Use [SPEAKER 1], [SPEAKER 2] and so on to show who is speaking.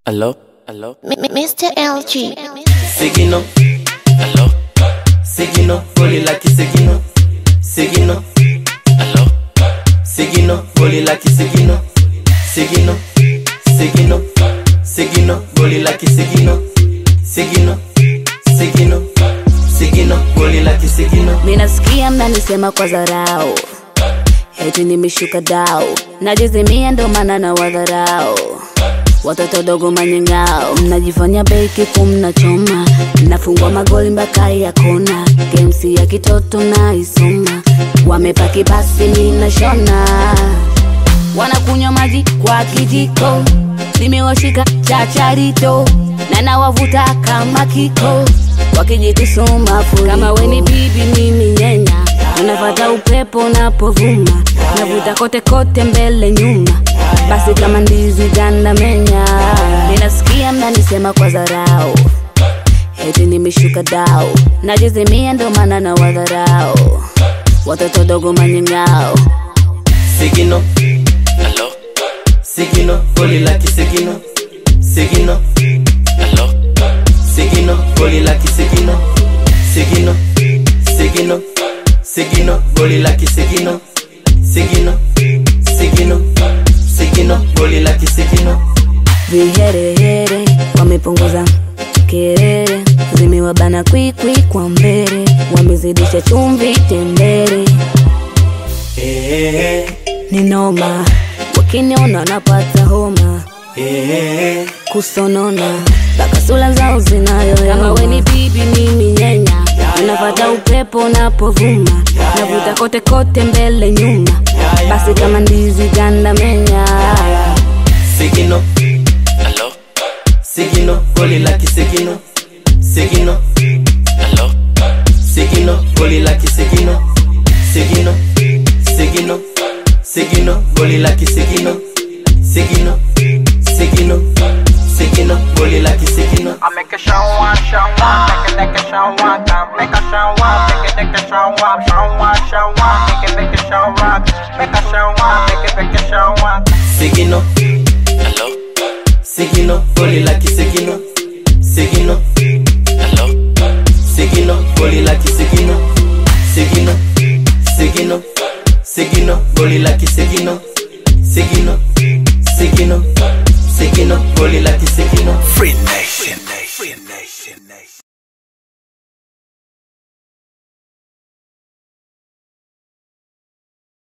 [SPEAKER 1] Hello? Hello?
[SPEAKER 2] M- M- Mr. LG.
[SPEAKER 3] Seguino,
[SPEAKER 1] Hello?
[SPEAKER 3] seguino, boli laki seguino, seguino,
[SPEAKER 1] Hello?
[SPEAKER 3] seguino, boli laki seguino, seguino, seguino, seguino, boli laki seguino, seguino, seguino, seguino, boli laki seguino.
[SPEAKER 4] minasikia mnanisema kwa dharau heti nimeshuka dau najizimia ndo maana na wadharau watoto dogo manyengao mnajifanya beki kumnachoma nafungwa magoli mpaka ya kona gemsi ya kitoto na isoma wamepaki basi ninashona wanakunywa maji kwa kijiko nimewashika chacharito na nawavuta kama kiko wakijitusuma furi kama weni bibi mimi nyenya unafata upepo napovuma navuta kote kote mbele nyuma basi kama ndizi ganda menya ninasikia mnanisema kwa dharau heti nimeshuka dau najizimia ndo maana na wadharau watoto dogo manyengao
[SPEAKER 3] Seguino,
[SPEAKER 1] Hello?
[SPEAKER 3] seguino, boli laki seguino, seguino,
[SPEAKER 1] Hello?
[SPEAKER 3] seguino, boli laki seguino, seguino, seguino, seguino, boli laki seguino, seguino, seguino, seguino, boli laki seguino.
[SPEAKER 4] viherehere wamepunguza kerere zimewabana kwikwi kwa mbele wamezidisha chumvi tembere
[SPEAKER 3] Eh,
[SPEAKER 4] ni noma wakiniona napata homa
[SPEAKER 3] eh,
[SPEAKER 4] kusonona mpaka sula zao zinayoyoma kama weni bibi mimi nyenya unapata upepo napovuma navuta kote kote mbele nyuma basi kama ndizi ganda menya
[SPEAKER 3] seguino,
[SPEAKER 1] Hello?
[SPEAKER 3] seguino, boli laki seguino, seguino,
[SPEAKER 1] Hello?
[SPEAKER 3] seguino, boli laki seguino, seguino, seguino, seguino, boli laki seguino, seguino, seguino, seguino, boli laki seguino.
[SPEAKER 5] I make a show one, show one, make a make a show one, come make a show one, make a make a show one, show one, show one, make a make a show one, make a show one, make a make a show one.
[SPEAKER 3] Seguino,
[SPEAKER 1] Hello?
[SPEAKER 3] seguino, boli laki seguino, seguino,
[SPEAKER 1] Hello?
[SPEAKER 3] seguino, boli laki seguino, seguino, seguino, seguino, boli laki seguino, seguino, seguino, seguino, boli laki seguino.